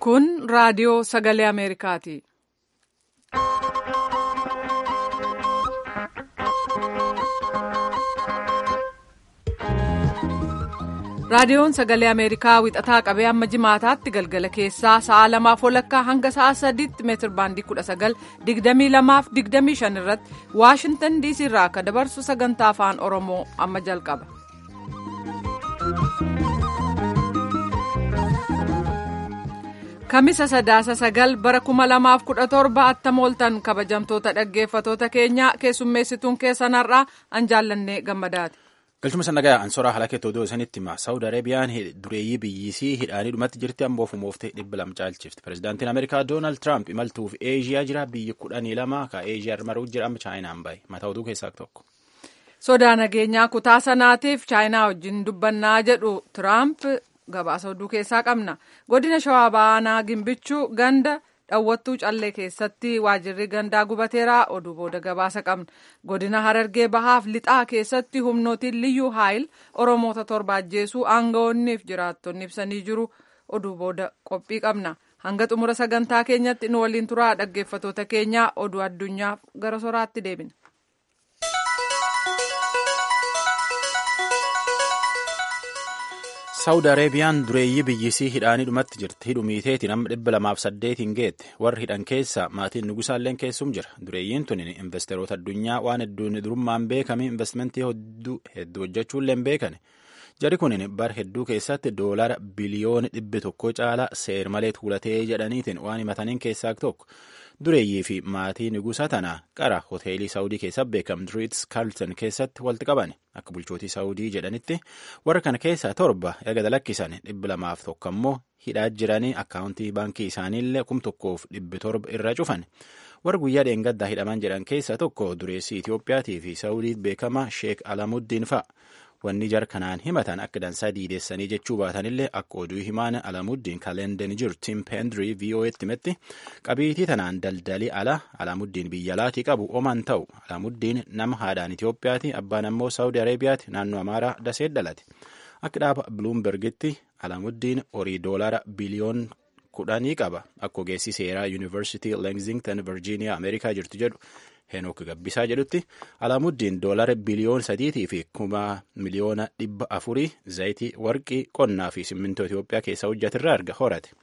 Kun raadiyoo sagalee Ameerikaati. Raadiyoon sagalee Ameerikaa wixataa qabee amma jimaataatti galgala keessaa sa'a lamaaf walakkaa hanga sa'a sadiitti meetir baandii kudha sagal digdamii lamaaf digdamii shan irratti Waashintan diisii irraa akka dabarsu sagantaa afaan Oromoo amma jalqaba. Kamisa sadaasa sagal bara kuma lamaaf kudha torba attam ooltan kabajamtoota dhaggeeffatoota keenyaa keessummeessituun keessan har'aa an jaallannee gammadaati. Galchuma sannagaa ansoraa haala keettoo iddoo isanitti hima. Saawud Araabiyaan dureeyyii biyyisii hidhaanii dhumatti jirti amboof mooftee dhibba lama caalchifti. Pireezidaantiin Ameerikaa Doonaald Tiraamp imaltuuf Eeshiyaa jira. Biyyi kudhanii lama ka Eeshiyaa maruu jira amma Chaayinaan bahe. Mataa oduu keessaa tokko. Sodaa nageenyaa kutaa sanaatiif Chaayinaa wajjin dubbannaa jedhu Tiraamp gabaasa oduu keessaa qabna. Godina Shawaa Baanaa Gimbichuu ganda dhawwattuu callee keessatti waajirri gandaa gubateera oduu booda gabaasa qabna. Godina Harargee Bahaaf lixaa keessatti humnootiin liyyuu haayil Oromoota torba ajjeesuu aangawoonniif jiraattonni ibsanii jiru oduu booda qophii qabna. Hanga xumura sagantaa keenyatti nu waliin turaa dhaggeeffatoota keenyaa oduu addunyaaf gara soraatti deebina. Saawud Araabiyaan dureeyyii biyyisii hidhaanii dhumatti jirti. Hidhumiiteeti nama dhibba lamaaf saddeetiin geette. Warri hidhan keessa maatiin nugusaalleen keessum jira. Dureeyyiin tun investeroota addunyaa waan hedduun durummaan beekame investmentii hedduu hojjechuullee hin beekane. Jari kun bara hedduu keessatti doolara biliyoona dhibbi tokko caala seer malee tuulatee jedhaniitiin waan himataniin keessaa tokko. Dureeyyii fi maatii nugusa tanaa qara hoteelii Saawudii keessa beekamtu Riitz Kaalton keessatti walitti qaban akka bulchootii Saawudii jedhanitti warra kana keessaa torba erga dalakkisan dhibba lamaaf tokko ammoo hidhaa jiranii akkaawuntii baankii isaaniillee kum tokkoof dhibbi torba irra cufan. Warra guyyaa dheengaddaa hidhaman jedhan keessaa tokko dureessii Itiyoophiyaatii fi Saawudii beekama Sheek Alamuddin fa'a. Wanni jar kanaan himatan akka dansaa diideessanii jechuu baatanillee akka oduu himaan Alamuddin kalendeen jiru Tim Pendrii VOA'tti himetti qabiitii tanaan daldalii ala Alamuddin biyya alaatii qabu oman ta'u Alamuddin nama haadhaan Itiyoophiyaati abbaan ammoo Saawudi Arabiyaati naannoo Amaaraa dasee dhalate. Akka dhaaba Bloombergitti Alamuddin horii doolara biliyoon kudhanii qaba akka ogeessi seeraa Yuunivarsiitii Lexington Virgiiniyaa Ameerikaa jirtu jedhu. Henook Gabbisaa jedhutti Alaamuddin doolara biliyoon sadiitii fi kuma miliyoona dhibba afurii zayitii warqii qonnaa fi simmintoo Itoophiyaa keessaa hojjetirraa arga horate.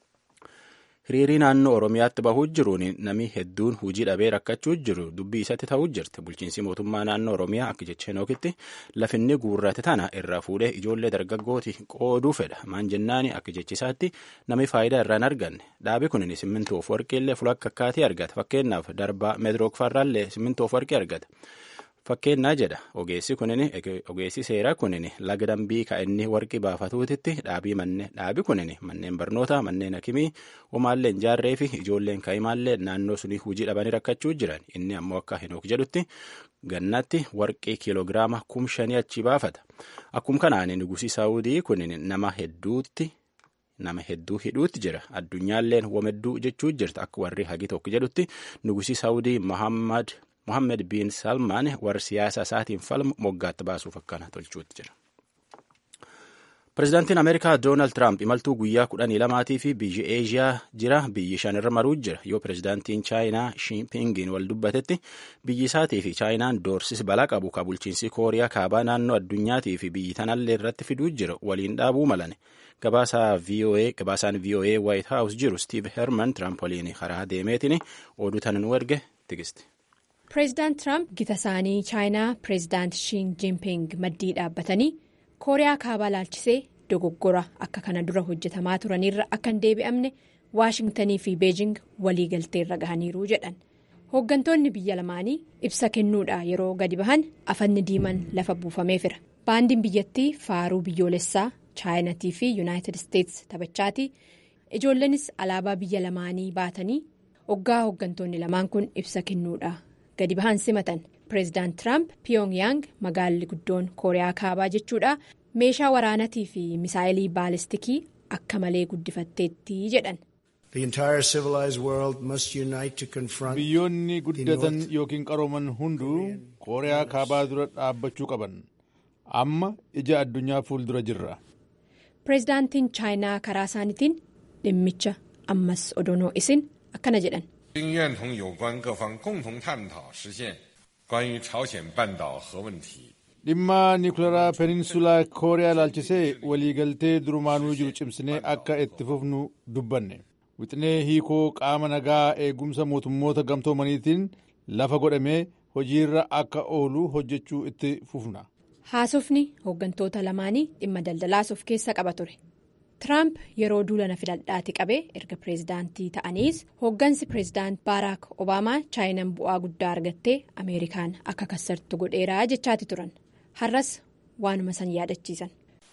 Hiriirii naannoo Oromiyaatti bahuu jiruun namni hedduun hujii dhabee rakkachuu jiru dubbii isatti ta'uu jirti. Bulchiinsi mootummaa naannoo Oromiyaa akka jecha Henookitti lafinni guurrate tana irraa fuudhee ijoollee dargaggooti qooduu fedha. Maan jennaani akka jechisaatti namni faayidaa irraan arganne. Dhaabi kun simmintoof warqeellee fulakka akkaatii argata. Fakkeenyaaf darbaa meetirook farraallee simmintoof warqee argata. Fakkeenyaa jedha ogeessi kunin ogeessi seeraa kunin laga dambii ka inni warqii baafatuutitti dhaabii manne dhaabi kunin manneen barnoota manneen hakimii homaallee jaarree fi ijoolleen kaa'imaallee naannoo sunii hujii dhabanii rakkachuu jiran inni ammoo akka henook jedhutti gannatti warqii kiiloogiraama kum shanii achi baafata akkum kanaan nugusii saawudii kunin nama hedduutti. nama hedduu hidhuutti jira addunyaalleen womedduu jechuu jirta akka warri hagi tokko jedhutti nugusii saawudii Muhammad. Mohammed bin Salmaan warra siyaasa isaatiin falmu moggaatti baasuuf akkana tolchuutti jira. Pireezidaantiin Ameerikaa Doonaald Tiraamp imaltuu guyyaa kudhanii lamaatii fi biyyi Eeshiyaa jira biyyi shanirra maruu jira yoo pireezidaantiin Chaayinaa Shimpingiin wal dubbatetti biyyi isaatii fi Chaayinaan doorsis balaa qabu ka bulchiinsi Kooriyaa kaabaa naannoo addunyaatii fi biyyi tanallee irratti fiduu jira waliin dhaabuu malan. Gabaasaan VOA White House jiru Steve Herman Tiraamp waliin karaa deemeetiin oduu tan nu erge tigisti. Pireezidaant Tiraamp gita isaanii chaayinaa pireezidaant Shiin Jinping maddii dhaabbatanii kooriyaa kaabaa laalchisee dogoggora akka kana dura hojjetamaa turanirra akka hin deebi'amne waashingtanii fi beejing waliigalteerra gahaniiru jedhan hooggantoonni biyya lamaanii ibsa kennuudha yeroo gadi bahan afanni diiman lafa buufameefira baandiin biyyattii faaruu biyyoolessaa chaayinatii fi yuunaayitid isteetsi taphachaati ijoolleenis alaabaa biyya lamaanii baatanii hoggaa hooggantoonni lamaan kun ibsa kennuudha. gadi bahan simatan pireezidaant tiraamp piyongyang magaalli guddoon kooriyaa kaabaa jechuudha meeshaa waraanatii fi misaayilii baalistikii akka malee guddifatteetti jedhan. biyyoonni guddatan yookiin qarooman hunduu kooriyaa kaabaa dura dhaabbachuu qaban amma ija addunyaa fuuldura jirra. pireezidaantiin chaayinaa karaa isaaniitiin dhimmicha ammas odoonoo isin akkana jedhan. 并愿同有关各方共同探讨实现关于朝鲜半岛核问题。 dhimma niwukilaraa peninsulaa kooriyaa ilaalchisee waliigaltee durumaanuu jiru cimsinee akka itti fufnu dubbanne wixinee hiikoo qaama nagaa eegumsa mootummoota gamtoomaniitiin lafa godhamee hojiirra akka oolu hojjechuu itti fufna. haasofni hooggantoota lamaanii dhimma daldalaas of keessa qaba ture. Tiraamp yeroo duulana filadhaati qabee erga pireezidaantii ta'aniis hooggansi pireezidaant baaraak obaamaa chaayinaan bu'aa guddaa argattee ameerikaan akka kassartu godheeraa jechaati turan har'as waanuma san yaadachiisan.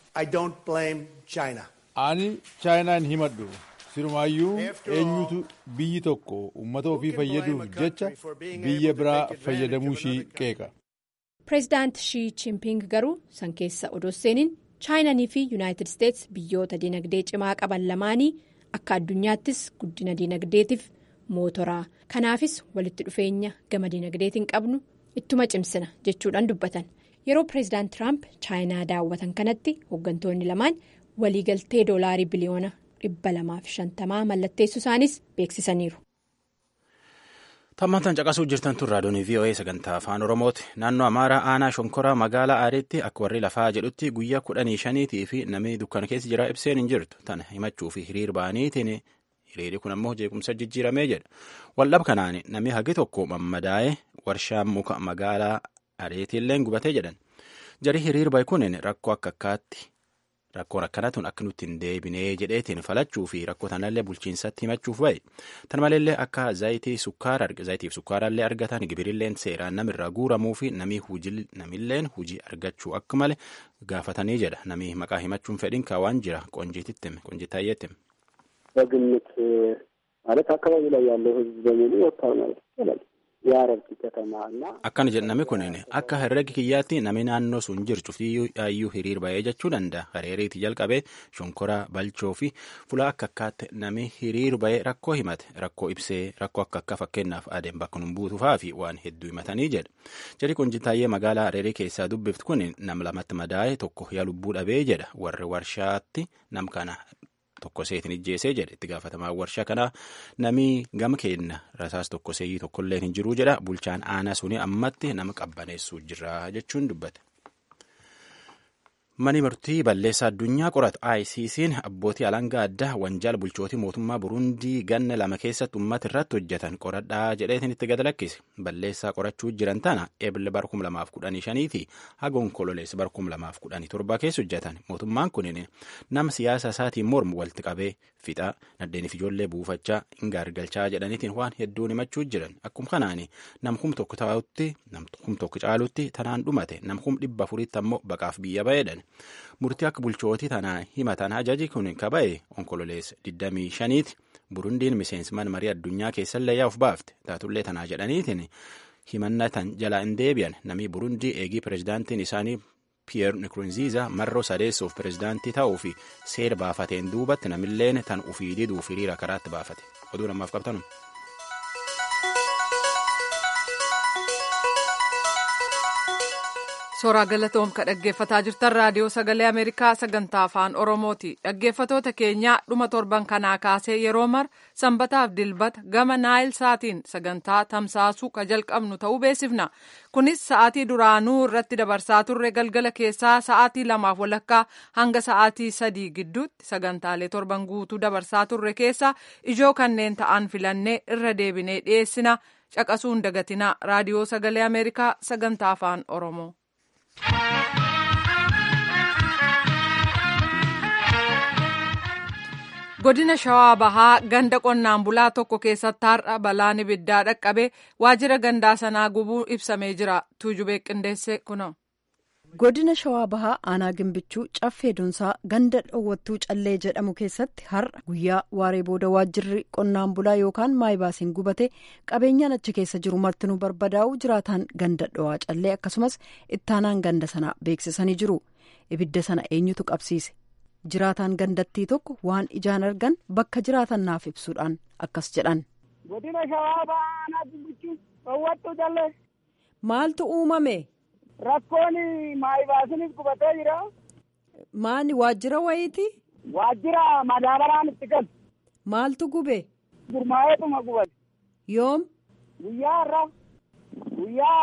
ani chaayinaa hin himadhu sirumaayyuu eenyutu biyyi tokko uummata ofii fayyaduuf jecha biyya biraa fayyadamuu ishii qeeqa. pireezidaant shii chimping garuu san keessa odoo seeniin. chaayinanii fi yuunaayitid isteets biyyoota dinagdee cimaa qaban lamaanii akka addunyaattis guddina dinagdeetiif mootoraa kanaafis walitti dhufeenya gama dinagdeetiin qabnu ittuma cimsina jechuudhaan dubbatan yeroo pireezidaant tiraamp chaayinaa daawwatan kanatti hooggantoonni lamaan waliigaltee doolaarii biliyoona dhibba lamaaf shantamaa mallatteessu isaanis beeksisaniiru. Tammantan caqasuu jirtan tun raadiyoon VOA sagantaa afaan Oromooti. Naannoo Amaaraa aanaa Shonkoraa magaalaa Aariitti akka warri lafaa jedhutti guyyaa kudhanii shaniitii fi namni dukkana keessa jira ibseen hin jirtu. Tana himachuu fi hiriir ba'aniitiin hiriirri kun ammoo jeequmsa jijjiiramee jedha. Waldhab kanaan namni hagi tokko mammadaa'ee warshaan muka magaalaa Aariitiillee gubatee jedhan. Jari hiriir ba'e kun rakkoo akka akkaatti rakkoon akkanatun akka nutti hin deebinee jedheetiin falachuu fi rakkoo tanallee bulchiinsatti himachuuf ba'e tan maleellee akka zayitii sukkaara zayitiif sukkaarallee argatan gibirilleen seeraan namirraa guuramuu fi namilleen hujii argachuu akka malee gaafatanii jedha namni maqaa himachuun fedhiin kaawaan jira qonjiititti qonjiitaayyeetti. በግምት ማለት አካባቢ ላይ ያለው ህዝብ በሙሉ ወጥቷል ማለት ይቻላል። የአረብቲ ከተማ እና akkana jedhame kunin akka herregi kiyyaatti nami naannoo sun jiru cuftiyyuu hiriir ba'ee jechuu danda'a hareeriiti jalqabee shonkoraa balchoo fi fulaa akka akkaatti nami hiriir ba'ee rakkoo himate rakkoo ibsee rakkoo akka akka fakkeenyaaf adeem bakka nun buutufaa fi waan hedduu himatanii jedha jari qonjitaayyee magaalaa hareerii keessaa dubbiftu kun nam lamatti madaa'e tokko yaa lubbuu dhabee jedha warri warshaatti nam kana tokko seetin ijjeesee jedhe itti gaafatamaa warshaa kanaa namii gama kenna rasaas tokko seeyyii tokkollee hin jiruu jedha bulchaan aanaa suni ammatti nama qabbaneessuu jira jechuun dubbate. Mani murtii balleessaa addunyaa qoratu ICC'n abbootii alangaa addaa wanjaala bulchootii mootummaa Burundii ganna lama keessatti uummata irratti hojjetan qoradhaa jedheetiin itti gad lakkise. Balleessaa qorachuu jiran tana eebile bara 2015 fi haga onkololeessa bara 2017 keessa hojjetan. Mootummaan kunin nama siyaasa isaatiin mormu walitti qabee fixaa naddeeniif ijoollee buufachaa hin gaargalchaa jedhaniitiin waan hedduun himachuu jiran. Akkuma kanaan nam kum tokko taa'utti nam kum tokko caalutti tanaan dhumate nam kum dhibba afuritti ammoo baqaaf biyya ba'eedhan. murtii akka bulchootii tanaa himatan ajaji kun kaba'e onkololeessa 25ti burundiin miseensman marii addunyaa keessallee yaa'uuf baafte taatullee tanaa jedhaniitiin himannatan jalaa hin deebi'an namni burundii eegii pireezidaantiin isaanii piyeer nikurunziiza marroo sadeessuuf pireezidaantii ta'uu fi seera baafateen duubatti namilleen tan ufii diduuf hiriira karaatti baafate oduu namaaf qabtanu. Suuraa galatoom ka dhaggeeffataa jirtan raadiyoo sagalee Ameerikaa sagantaa afaan Oromooti. Dhaggeeffatoota keenyaa dhuma torban kanaa kaasee yeroo mar sanbataaf dilbata gama naayil saatiin sagantaa tamsaasuu ka jalqabnu ta'uu beeksifna. Kunis sa'aatii duraanuu irratti dabarsaa turre galgala keessaa sa'aatii lamaaf walakkaa hanga sa'aatii sadii gidduutti sagantaalee torban guutuu dabarsaa turre keessaa ijoo kanneen ta'an filannee irra deebinee dhiyeessina. Caqasuun dagatinaa raadiyoo sagalee Ameerikaa sagantaa afaan Oromoo. godina shawaa bahaa ganda qonnaan bulaa tokko keessatti har'a balaan ibiddaa dhaqqabe waajjira gandaa sanaa gubuu ibsamee jira tuujubee qindeesse kuno. godina shawaa bahaa aanaa gimbichuu caffee dunsaa ganda dhoowwattuu callee jedhamu keessatti har'a guyyaa waaree booda waajjirri qonnaan bulaa yookaan maayibaasiin gubate qabeenyaan achi keessa jiru martinuu barbadaa'u jiraataan ganda dhowaa callee akkasumas ittaanaan ganda sanaa beeksisanii jiru ibidda sana eenyutu qabsiise jiraataan gandattii tokko waan ijaan argan bakka jiraatan naaf ibsuudhaan akkas jedhan. godina shawaa bahaa aanaa gimbichuu dhoowwattuu callee. maaltu uumame. Rakkoon maayibaasiinis gubatee jira. Maani waajjira wayiiti? Waajjira madaabaraan itti galu. Maaltu gube? Gurmaa'eetuma gubate. Yoom? Guyyaa irraa guyyaa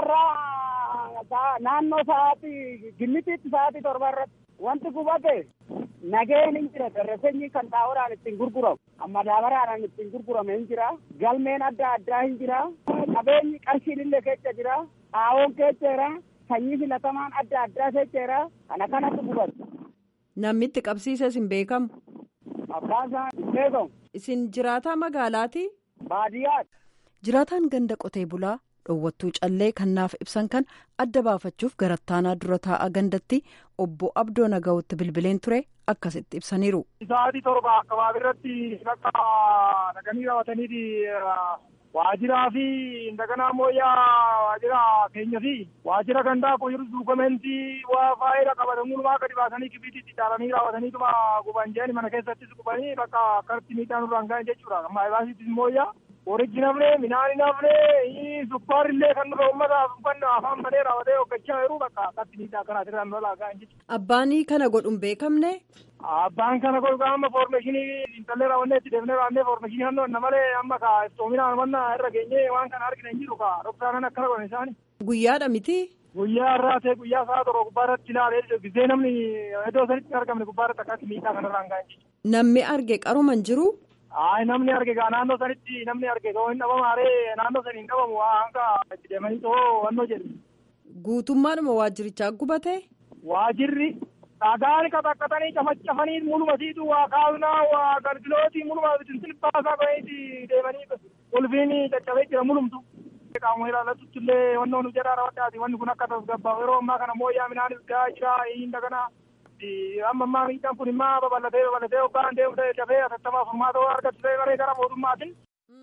irraa naannoo sa'aatii gimmitiitti sa'aatii torba irratti wanti gubate nageen hin jira darrasenyi kan xaa'oodhaan ittiin gurguramu madaabaraan ittiin gurgurame hin jira galmeen adda addaa hin jira qabeenyi qarshiin illee keessa jira xaa'oon keessa jira sanyii filatamaan adda addaa keessa jira kana kanatti gubate. Namni itti qabsiises hin beekamu. Abbaan isaa hin beekamu. Isin jiraataa magaalaati? Baadiyyaati. Jiraataan ganda qotee bulaa dhoowwattuu callee kannaaf ibsan kan adda baafachuuf garattaanaa dura taa'aa gandatti obbo Abdoo Naga'utti bilbileen ture akkasitti ibsaniiru. Sa'aatii torba akkabaab irratti bakka dhaqanii raawwataniiti waajiraa fi daganaa mooyyaa waajira keenya fi waajira gandaa qoyiruu duukumentii waa faayida qabatamuunumaa gadi baasanii kibiitiitti caalanii raawwataniituma guban jeeni mana keessattis gubanii bakka akkatti miidhaan irraan ga'an jechuudha. Amma baasiittis mooyyaa Horichi nafne midhaan nafne sukkaar illee kan nurra uummataaf uffanna afaan malee raawwatee hoggachaa jiru bakka akkatti miidhaa kanaatiin irraan lolaa ga'an jechuudha. Abbaan kana godhuun beekamne. Abbaan kana godhu amma foormeeshinii intallee raawwannee itti deemnee raawwannee foormeeshinii hannoo na malee amma ka iftoominaan wanna irra geenyee waan kana argina hin jiru ka dhoksaanan akkana godhan isaani. Guyyaadha miti. Guyyaa irraa ta'e guyyaa sa'a torba gubbaarratti ilaalee gisee namni iddoo sanitti hin argamne gubbaarratti akkatti miidhaa kanarraan ga'an jechuudha. Namni arge qaruma hin jiru. Ayi namni arge gaa naannoo sanitti namni arge too hin dhabamaaree naannoo sanii hin dhabamu waa hanga itti deemanii too wannoo jedhu. Guutummaadhuma waajjirichaa gubate. Waajirri dhagaan qaxaqqatanii cafacafanii muluma siitu waa kaasnaa waa galgilootii muluma bitinsin baasaa godhaniiti deemanii ulfiin caccabee jira mulumtu. Qaamuma ilaallatutti illee wannoo nu jedhaa rawaddaati wanni kun akka tasgabbaa'u yeroo ammaa kana mooyyaa midhaanis gahaa jira hin daganaa. amma ammaa miidhaan kun immoo babal'atee babal'atee hoggaan deemu ta'e dafee atattamaa furmaata ta'uu argatu ta'e maree gara mootummaatiin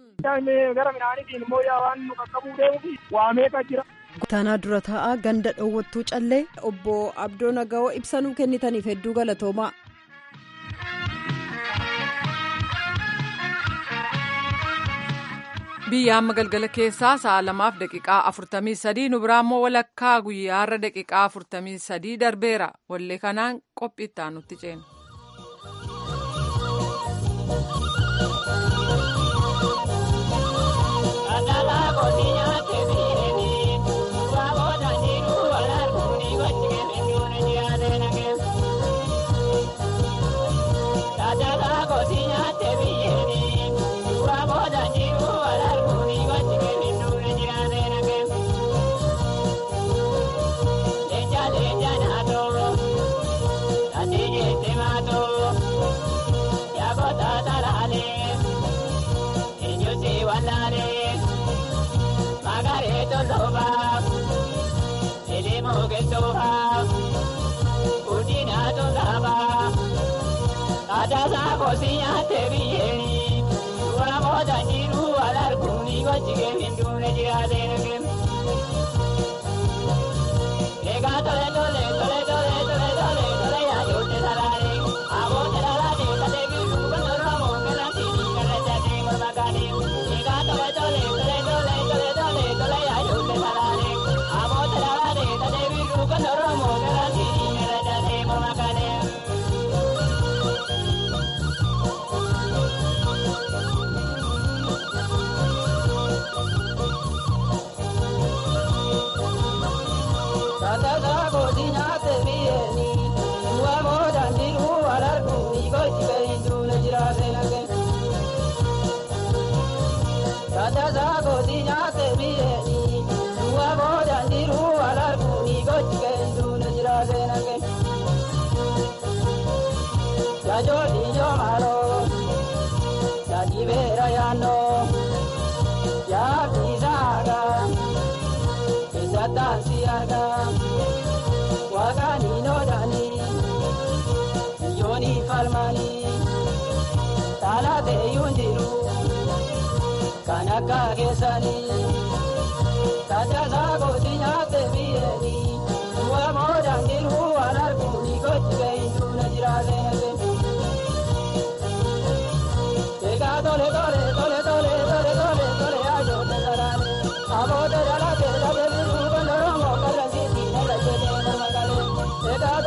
gara midhaaniitiin immoo yaa waan nu qaqqabuu deemuufi waa meeqa jira. Taanaa dura taa'aa ganda dhoowwattuu callee obbo Abdoo Naga'oo ibsanuu kennitaniif hedduu galatoomaa. biyya amma galgala keessaa sa'a lamaaf daqiiqaa afurtamii sadii nu biraa immoo walakkaa guyyaarra daqiiqaa afurtamii sadii darbeera wallee kanaan qophii itti nutti ceena.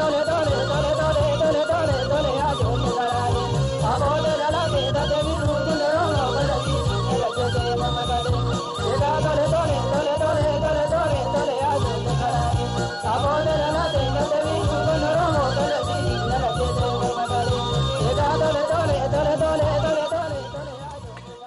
Tole tole tole tole tole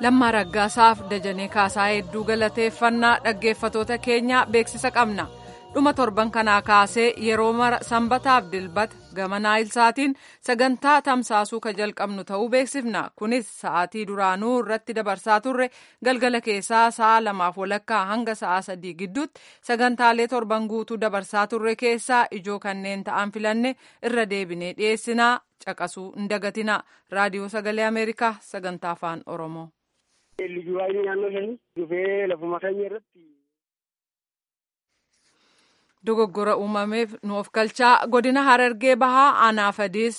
lammaa raggaasaaf dajanee kaasaa hedduu galateeffannaa dhaggeeffatoota keenyaa beeksisa qabna dhuma torban kanaa kaasee yeroo mara sanbataaf dilbata gama naayilsaatiin sagantaa tamsaasuu ka jalqabnu ta'uu beeksifna kunis sa'aatii duraanuu irratti dabarsaa turre galgala keessaa sa'a lamaaf walakkaa hanga sa'a sadii gidduutti sagantaalee torban guutuu dabarsaa turre keessaa ijoo kanneen ta'an filanne irra deebinee dhiyeessinaa caqasuu hin dagatina raadiyoo sagalee ameerikaa sagantaa afaan oromoo. Lijuwaayini naannoo shanii dhufee lafuma keenya irratti. Dogoggora uumameef nuuf galchaa godina harargee bahaa anaafadiis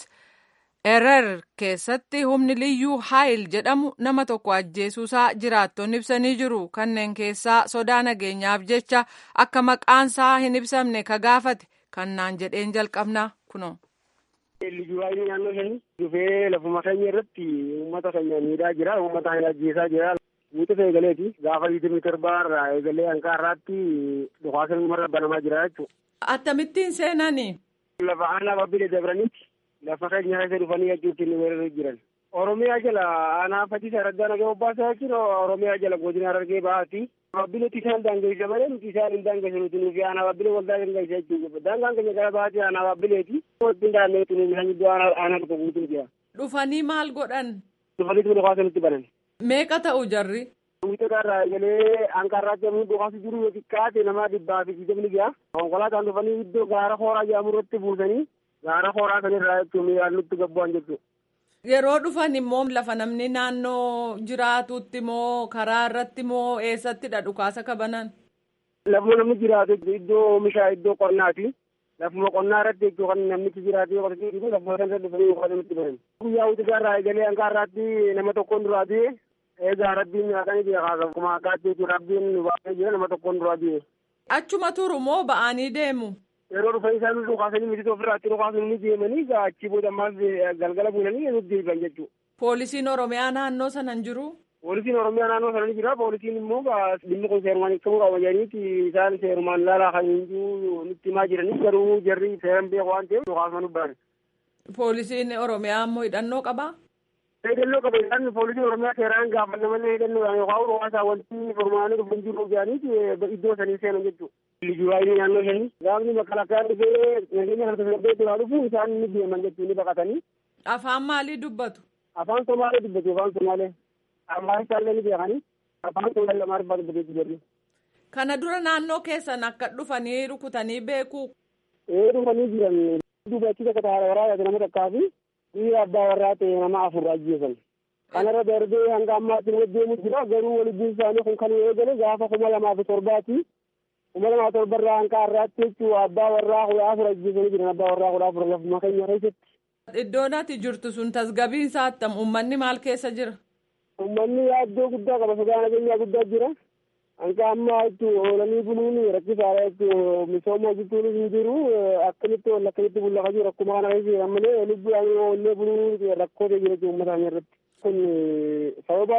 erer keessatti humni liyyuu haayil jedhamu nama tokko ajjeesuusaa jiraattonni ibsanii jiru kanneen keessaa sodaa nageenyaaf jecha akka maqaansaa hin ibsamne ka gaafate kannaan jedheen jalqabna kuno. Lijuwaayini naannoo shanii dhufee lafuma keenya irratti uummata keenya miidhaa jira uummata keenya ajjeesaa jira. Wuxuu eegaleeti gaafa liitirii torbaarraa eegalee hanqa har'aatti dhukaasa uumarra banamaa jira jechuudha. Akkamittiin seenani? Lafa aanaa babbilee dabranitti lafa keenya keessa dhufanii jechuutti ni weeraruu jiran. Oromiyaa jala aanaa fatiisa araggaa nagee obbaasaa jechuun Oromiyaa jala godina harargee bahaati. Babbileetti isaan daangeessa malee nuti isaan hin daangeessa nuti nufi aanaa babbilee waldaa daangeessa jechuudha. Daangaan keenya gara bahaati aanaa babbileeti. Walitti daandee tuni midhaan jidduu aanaa tokko guutuu jira. Dhufanii maal godhan? Dhufanii tuni dhukaasa nutti banan. Meeqa ta'u jarri? Wiixota irraa eegalee hanqarraatti ammoo dhukaasa jiru yoo xiqqaate nama dhibbaa fi digdamni gaha. Konkolaataan dhufanii iddoo gaara hooraa jedhamu irratti buusanii gaara hooraa sanirraa jechuun miidhaan nutti gabbu'an jechuudha. Yeroo dhufan immoo lafa namni naannoo jiraatutti moo karaa irratti moo eessattidha dhukaasa kabanan? Lafuma namni jiraatu iddoo oomishaa iddoo qonnaati. Lafuma qonnaa irratti jechuun kan namichi jiraatee qotatee jiru lafuma sana dhufanii dhukaasa nutti banan. Guyyaa wiixota irraa eegalee hanqarraatti nama tokkoon duraa du'e eegaa rabbiin nyaatanii jira akkuma akkaatti jechuun rabbiin nu baasee jira nama tokkoon duraa du'e. Achuma turu moo ba'anii deemu? Yeroo dhufan isaan dhukaasanii miti ofirraatti dhukaasanii ni deemanii achii booda ammaas galgala buunanii nuti deebi'an jechuudha. Poolisiin Oromiyaa naannoo sana hin jiru? Poolisiin Oromiyaa naannoo sana ni jira. Poolisiin immoo dhimmi kun seerumaan hiikamuu qaba jedhaniiti isaan seerumaan ilaalaa kan jiru nutti himaa jiranii garuu jarri seeran beeku waan ta'eef dhukaasuma dubbatan. Poolisiin Oromiyaa immoo hidhannoo qabaa? hidhannoo qaba isaan poolisiin oromiyaa seeraan gaafanna malee hidhannoodhaan yookaan dhukaasa wanti furmaanii dhufan jiru jedhaniiti iddoo sanii seenan jechuudha. Lijuwaayini naannoo shanii gaafni makalakaan dhufee nageenya kan tasgabbee duraa dhufu isaan ni deeman jechuun ni baqatanii. Afaan maalii dubbatu? Afaan Somaalee dubbatu afaan Somaalee. Afaan isaallee ni beekanii afaan Somaalee lamaa dubbatu dubbatu jirri. Kana dura naannoo keessan akka dhufanii rukutanii beeku. Ee dhufanii jiran dubachiisa akka taara waraabaa nama takkaa fi dhiira abbaa warraa ta'e nama afur ajjeesan. Kanarra darbee hanga ammaatti nama deemu jira garuu waliin isaanii kun kan eegale gaafa kuma lamaa fi torbaati. Kuma lamaa torbarraa hanga har'aatti jechuun abbaa warraa kudha afur ajjeesanii jiran abbaa warraa kudha afur lafuma keenya keessatti. Iddoon ati jirtu sun tasgabbiin isaa attam uummanni maal keessa jira? Uummanni yaaddoo guddaa qaba sodaa nageenyaa guddaa jira. Hanga ammaa jechuun oolanii buluun rakkisaadha jechuun misooma hojjechuunis hin jiru akkamitti wal akkamitti bullaqa jiru akkuma kana keessa malee lubbuudhaan oollee buluun rakkoo ta'e jira uummata irratti. Kun sababa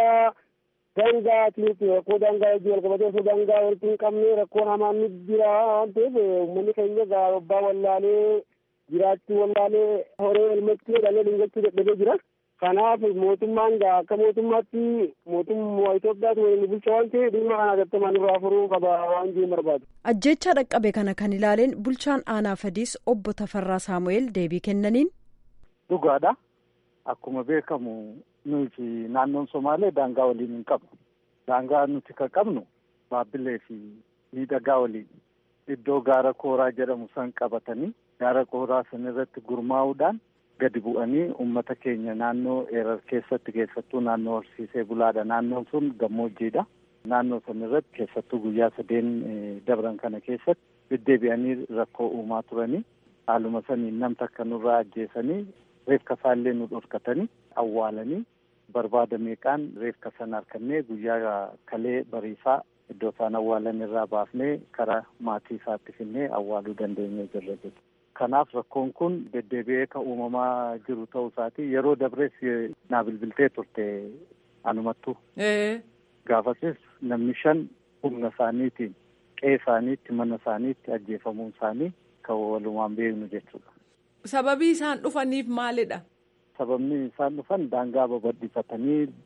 daangaatiin rakkoo daangaa wajjin wal qabatee osoo daangaa walitti hin qabne rakkoo hamaan ni jira waan ta'eef uummanni keenya gaarabbaa wallaalee jiraachuu wallaalee horee elmachuu dhalee dhingachuu dadhabee jira. Kanaaf mootummaan akka mootummaatti mootummaa Itoophiyaatu waliin bulcha waan ta'eef dhimma kana gattamaan irraa furuu qaba waan jiru barbaadu. Ajjeechaa dhaqqabe kana kan ilaaleen bulchaan aanaa fadiis obbo Tafarraa Saamu'eel deebii kennaniin. Dhugaadha. Akkuma beekamu nuti naannoon Somaalee daangaa waliin hin qabnu. Daangaa nuti kan qabnu Baabbilee fi miidhagaa waliin iddoo gaara kooraa jedhamu san qabatanii gaara kooraa san irratti gurmaa'uudhaan gadi bu'anii uummata keenya naannoo eerar keessatti keessattuu naannoo horsiisee bulaadha. Naannoon sun gammoojjiidha. Naannoo san irratti keessattuu guyyaa sadeen dabran kana keessatti deddeebi'anii rakkoo uumaa turanii haaluma saniin nam takka nurraa ajjeesanii reefka isaallee nu dhorkatanii awwaalanii barbaada meeqaan reefka sana harkannee guyyaa kalee bariisaa iddoo isaan awwaalan irraa baafnee karaa maatii isaatti finnee awwaaluu dandeenye jirra jechuudha. Kanaaf rakkoon kun deddeebi'ee kan uumamaa jiru ta'uu isaati yeroo dabrees naa bilbiltee turte anumattu. Gaafasis namni shan humna isaaniitiin qe'ee isaaniitti mana isaaniitti ajjeefamuun isaanii kan walumaan beeknu jechuudha. Sababii isaan dhufaniif maalidha? Sababni isaan dhufan daangaa babal'ifatanii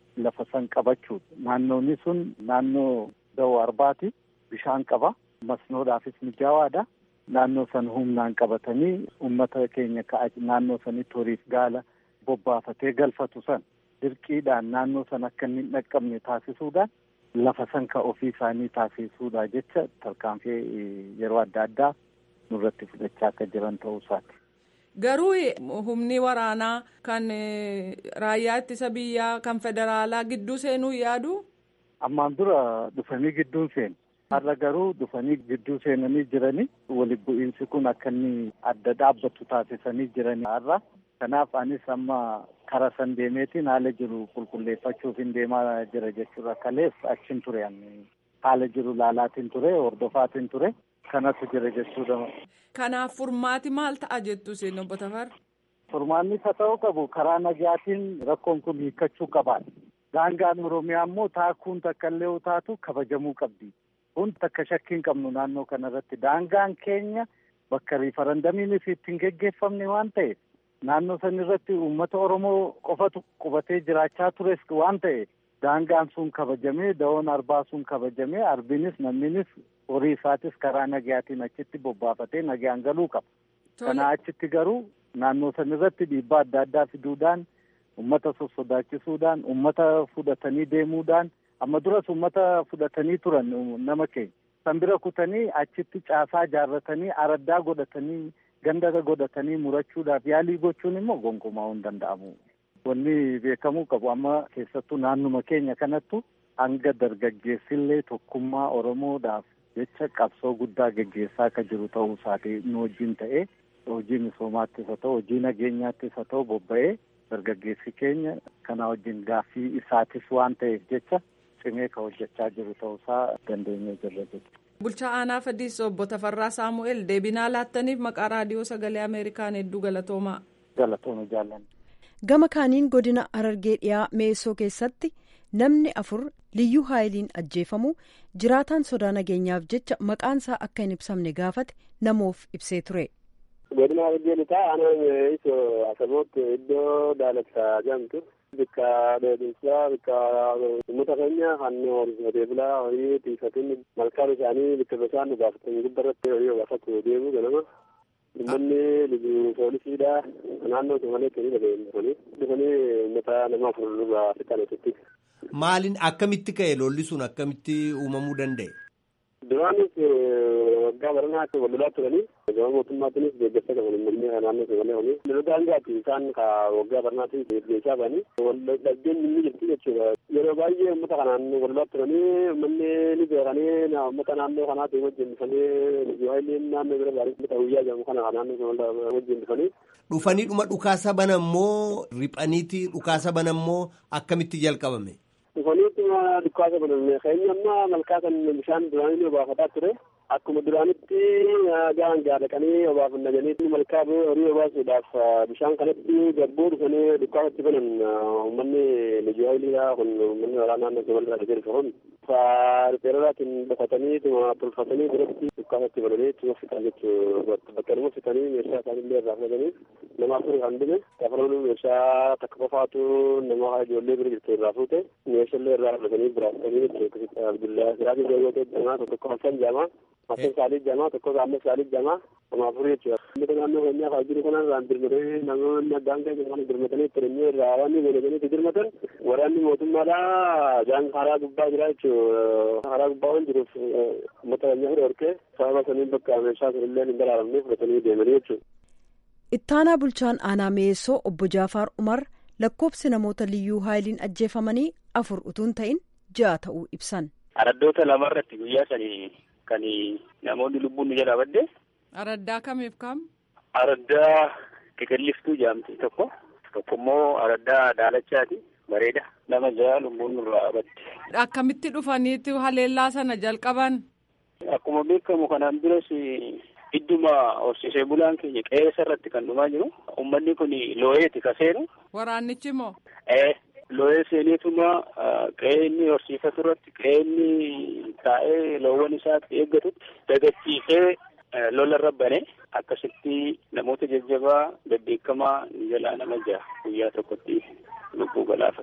lafa san qabachuudha. Naannoonni sun naannoo dawoo arbaati. Bishaan qaba. Masnoodhaafis mijaawaadha. Naannoo san humnaan qabatanii uummata keenya ka'a naannoo sanitti horiif gaala bobbaafatee galfatu san dirqiidhaan naannoo san akka inni hin dhaqqabne taasisuudhaan lafa san ka ofii isaanii taasisuudha jecha tarkaanfii yeroo adda addaa nurratti fudhachaa akka jiran ta'uu isaati. Garuu humni waraanaa kan raayyaa ittisa biyyaa kan federaalaa gidduu seenuu yaadu? Ammaan dura dhufanii gidduun seenu. Har'a garuu dhufanii gidduu seenanii jiranii walitti bu'iinsi kun akka inni adda dhaabbatu taasisanii jiranii har'a. Kanaaf anis amma kara san deemeetiin haala jiru qulqulleeffachuuf hin deemaa jira jechuudha. Kalees achiin ture haala jiru laalaatiin ture hordofaatiin ture kanatu jira jechuudha. Kanaaf furmaati maal ta'a jettu isin obbo Tafarra? Furmaanni isa ta'uu qabu karaa nagaatiin rakkoon kun hiikkachuu qabaadha. Daangaan Oromiyaa immoo taakuun takka illee yoo taatu kabajamuu qabdi. Kun takka shakkii hin qabnu naannoo kanarratti daangaan keenya bakka riifarandamiinis ittiin geggeeffamne waan ta'eef naannoo san irratti uummata Oromoo qofatu qubatee jiraachaa tures waan ta'eef daangaan sun kabajamee dawoon arbaa sun kabajamee arbinis namninis horii isaatis karaa nagayaatiin achitti bobbaafatee nagaan galuu qaba. Kanaa achitti garuu naannoo san irratti dhiibbaa adda addaa fiduudhaan uummata sossodaachisuudhaan uummata fudhatanii deemuudhaan amma duras uummata fudhatanii turan nama keenya san bira kutanii achitti caasaa jaarratanii araddaa godhatanii ganda godhatanii murachuudhaaf yaalii gochuun immoo gonkumaa hin danda'amu. Wanni beekamuu qabu amma keessattuu naannuma keenya kanattu hanga dargaggeessillee tokkummaa Oromoodhaaf jecha qabsoo guddaa geggeessaa akka jiru ta'uu isaati nu wajjin ta'ee hojii misoomaattis haa ta'u hojii nageenyaattis haa ta'u bobba'ee dargaggeessi keenya kana wajjin gaaffii isaatis waan ta'eef jecha cimee ka hojjechaa jiru ta'uusaa dandeenyee jirra jechuudha. Bulchaa aanaa Fadiis obbo Tafarraa Saamu'eel deebinaa laattaniif maqaa raadiyoo sagalee Ameerikaan hedduu galatoomaa. Galatooma jaallanne. Gama kaaniin godina Harargee dhiyaa Meessoo keessatti namni afur liyyuu haayiliin ajjeefamu jiraataan sodaa nageenyaaf jecha maqaansaa akka hin ibsamne gaafate namoof ibsee ture. godina Harargee lixaa aanaan isoo asabootti iddoo daalaksaa jedhamtu bikka dheedinsaa bikka uummata keenya kan horsiisatee bulaa horii tiisatiin malkaan isaanii bikka bishaan gaafatan gubbarratti horii obaafatu deemu ganama uummanni libu poolisiidha naannoo somalee kenii dhaga'e dhufanii uummata nama afur lubaa fixan asitti. Maaliin akkamitti ka'e lolli sun akkamitti uumamuu danda'e? Duraanis waggaa baranaatti wal lolaa turanii gama mootummaatiinis deeggarsa qaban uummanni naannoo somalee horii. Lolota hangaati isaan ka waggaa baranaatti deeggarsaa ba'anii wal dhabdeen inni jirti jechuudha. Yeroo baay'ee uummata kanaan wal lolaa turanii uummanni ni beekanii uummata naannoo kanaatti wajjin dhufanii lijuwaayiliin naannoo bira baarii uummata guyyaa jedhamu kana naannoo somalee wajjin dhufanii. Dhufanii dhuma dhukaasa banammoo riphaniiti dhukaasa banammoo akkamitti jalqabame? Dhufaniituma dhukaasa baname keenya amma malkaa kan bishaan duraanii obaafataa ture. Akkuma duraanitti gaan gaadhaqanii obaafannaganii malkaa horii obaasuudhaaf bishaan kanatti gabboo dhufanii dhukaasatti banan uummanni lijuwaayiliidha kun uummanni waraanaa naannoo somalirraa dhufee dhufe kun ripeeraraatiin dhokatanii tuma tolfatanii biratti dhukaasatti bananii tuma fixan jechuu bakka nama fixanii meeshaa isaanillee irraa fudhatanii nama afur kan dhume kafalamuu meeshaa takka qofaatu nama ijoollee bira jirtu irraa fuute meeshaallee irraa fudhatanii biraa fudhatanii jechuudha abdullaa siraatii deeggartee jamaa tokko halkan jamaa Masin saalit jamaa tokko gaammas saalit jamaa kuma afur jechuudha. Uummata naannoo keenyaa fa'aa jiru kana irraan dirmatanii namoonni addaan kan kana dirmatanii turanii irraa waan godhatanii itti dirmatan waraanni mootummaadhaa jaan karaa gubbaa jira jechuudha. Karaa gubbaa waan jiruuf uummata keenya fira horkee sababa saniin bakka meeshaa sunillee hin daraaramne fudhatanii deemanii jechuudha. Ittaanaa bulchaan aanaa Meessoo obbo Jaafaar Umar lakkoobsi namoota liyyuu haayiliin ajjeefamanii afur utuun ta'in ja'a ta'uu ibsan. Araddoota lamarratti guyyaa sanii kan namoonni lubbuun nu jalaa badde. Araddaa kamiif kam? Araddaa qeqelliftuu jedhamti tokko tokko immoo araddaa daalachaati bareeda nama ja'a lubbuun nurraa badde. Akkamitti dhufaniitti haleellaa sana jalqaban? Akkuma beekamu kanaan duras idduma horsiisee bulaan keenya qe'eessa irratti kan dhumaa jiru uummanni kun looyeeti ka seenu. Waraannichi moo? Ee looyee seeneetuma qe'ee inni horsiifatu irratti qe'ee inni taa'ee loowwan isaatti eeggatutti dagachiisee lola irra bane akkasitti namoota jajjabaa bebbeekamaa jalaa nama ja'a guyyaa tokkotti lubbuu galaafate.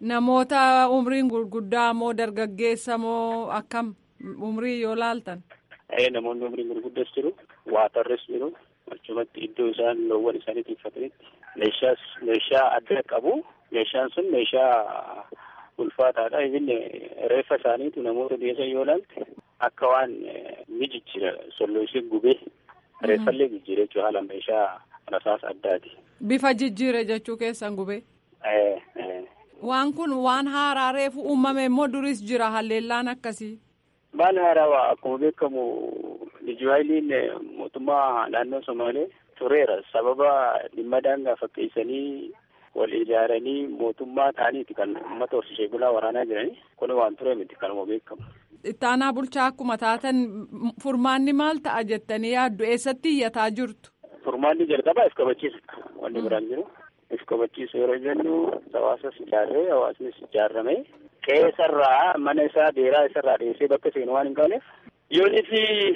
Namoota umriin gurguddaa moo dargaggeessa moo akkam umrii yoo laaltan? Namoonni umriin gurguddas jiru, waatarres jiru, achumatti iddoo isaan loowwan isaanii tiifatanitti meeshaas meeshaa adda qabu. Meeshaan sun meeshaa ulfaataadha. Inni reeffa isaaniitu namoota dhiyeessan yoo ilaalte akka waan ni jijjiira solloosee gubee reeffallee jijjiira jechuudha haala meeshaa rasaas addaati. Bifa jijjiire jechuu keessan gubee. Waan kun waan haaraa reefu uumame immoo duris jira halleellaan akkasii. Maal haaraa akkuma beekamu Lijuwaayiliin mootummaa naannoo Somaalee tureera sababa dhimma daangaa fakkeessanii wal ijaaranii mootummaa ta'aniiti kan uummata horsiisee bulaa waraanaa jiranii kun waan ture miti kanuma beekamu. Ittaanaa bulchaa akkuma taatan furmaanni maal ta'a jettanii yaaddu eessatti iyyataa jirtu? Furmaanni jalqabaa if kabachiisa wanni biraan jiru. If kabachiisu yeroo jennu hawaasas ijaarree hawaasnis ijaarrame qe'eesarraa mana isaa beeraa isarraa dhiyeessee bakka seenu waan hin qabneef yoonis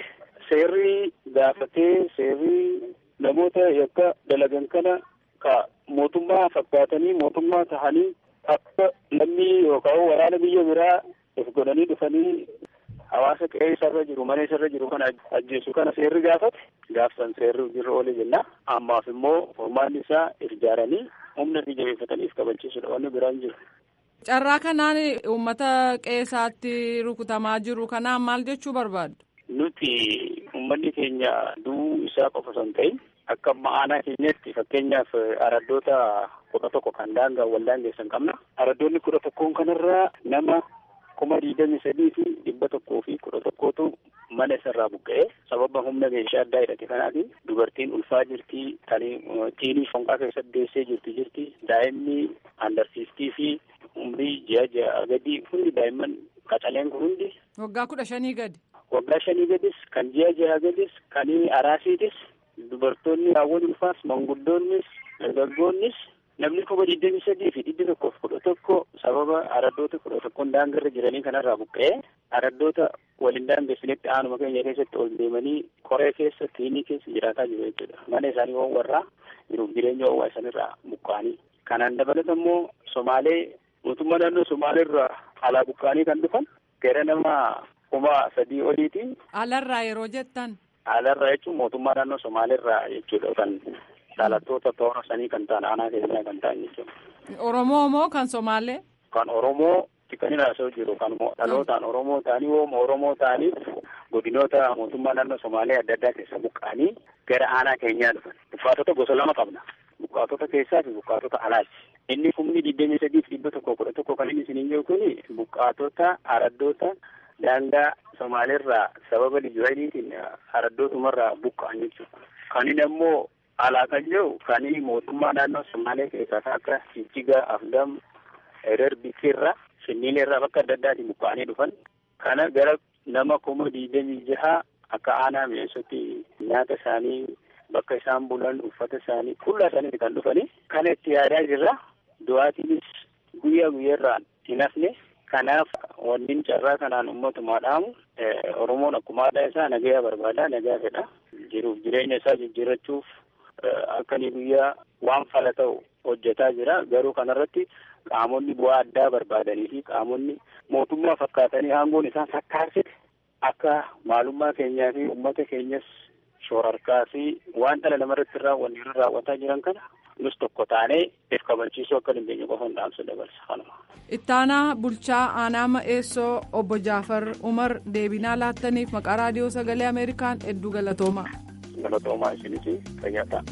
seerri gaafatee seerri namoota yakka dalagan kana ka mootummaa fakkaatanii mootummaa tahanii akka namni yookaan waraana biyya biraa if godhanii dhufanii hawaasa qe'ee isarra jiru mana isarra jiru kana ajjeesu kana seerri gaafate gaafsan seerri jirra oole jenna ammaaf immoo furmaanni isaa ijaaranii humna ni jabeeffatanii if kabachiisudha wanni biraan jiru. Carraa kanaan uummata qe'eesaatti rukutamaa jiru kanaan maal jechuu barbaaddu? Nuti uummanni keenya du'uu isaa qofa osoo hin ta'in akka aanaa keenyatti fakkeenyaaf araddoota kudha tokko kan daangaa wal daangeessan qabna. Araddoonni kudha tokkoon kanarraa nama kuma digdami sadii fi dhibba tokkoo fi kudha tokkootu mana isarraa buqqa'ee sababa humna meeshaa addaa hidhate kanaatiin dubartiin ulfaa jirti tani tiinii fonqaa keessatti deessee jirti jirti daa'imni andarsiistii fi umrii ji'a ji'a gadi hundi daa'imman qacaleen kun hundi. Waggaa kudha shanii gadi. Waggaa shanii gadis kan ji'a ji'a gadis kan araasiitis dubartoonni raawwan ulfaas manguddoonnis dargaggoonnis namni kuma digdami sadii fi dhibbi tokkoof kudha tokko sababa araddoota kudha tokkoon daangarra jiranii kanarraa buqqa'ee araddoota waliin daangeessinitti aanuma keenya keessatti ol deemanii koree keessa tiinii keessa jiraataa jiru jechuudha mana isaanii waan warraa jiruuf jireenya oowwaa isaanirraa buqqa'anii kanaan dabalata immoo somaalee mootummaa naannoo somaaleerraa alaa buqqa'anii kan dhufan gara nama kuma sadii oliiti. Alarraa yeroo jettan. Alarraa jechuun mootummaa naannoo somaaleerraa jechuudha kan dhalattoota toora sanii kan ta'an aanaa keenyaa kan ta'an jechuudha. Oromoo moo kan Somaalee? Kan Oromoo kan haasa'u jiru kan dhalootaan Oromoo ta'anii wooma Oromoo ta'aniif godinoota mootummaa naannoo Somaalee adda addaa keessa buqqa'anii gara aanaa keenyaa dhufan. Buqqaatota gosa lama qabna. Buqqaatota keessaa fi buqqaatota alaati. Inni kumni digdamii sadii fi dhibba tokko kudha tokko kan inni isiniin jiru kuni buqqaatota araddoota daangaa Somaaleerraa sababa lijuwaayiliitiin araddootumarraa buqqa'an jechuudha. Kan inni ammoo alaa kan jiru kan mootummaa naannoo Somaalee keessaa akka Jijjiga, Afdam, Erer Bikirra, Finfinneerraa bakka adda addaatiin buqqa'anii dhufan. Kana gara nama kuma digdamii jaha akka aanaa mi'eessoti nyaata isaanii bakka isaan bulan uffata isaanii kullaa isaaniiti kan dhufanii. Kana itti yaadaa jirra. Du'aatiinis guyyaa guyyaarraan hin hafne. Kanaaf wanni carraa kanaan ummatumaa dhaamu Oromoon akkuma aadaa isaa nagayaa barbaada nagaa fedha. Jiruuf jireenya isaa jijjiirrachuuf akka inni guyyaa waan fala ta'u hojjetaa jira. Garuu kanarratti qaamonni bu'aa addaa barbaadanii fi qaamonni mootummaa fakkaatanii aangoon isaan sakkaarsite akka maalummaa keenyaa fi uummata keenyas shoorarkaa fi waan dhala namarratti raawwanne irra raawwataa jiran kana nus tokko taanee if kabachiisuu akka dandeenyu qofa dhaamsa dabarsa kanuma. Ittaanaa bulchaa aanaa ma'eessoo obbo Jaafar Umar deebinaa laattaniif maqaa raadiyoo sagalee Ameerikaan hedduu galatoomaa. Galatoomaa isinis fayyaa ta'a.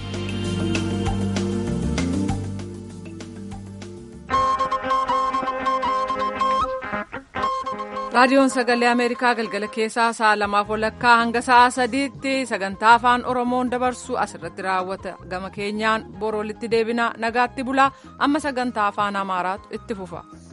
raadiyoon sagalee ameerikaa galgala keessaa sa'a lamaaf walakkaa hanga sa'a sadiitti sagantaa afaan oromoon dabarsu asirratti raawwata gama keenyaan boroolitti deebina nagaatti bulaa amma sagantaa afaan amaaraatu itti fufa.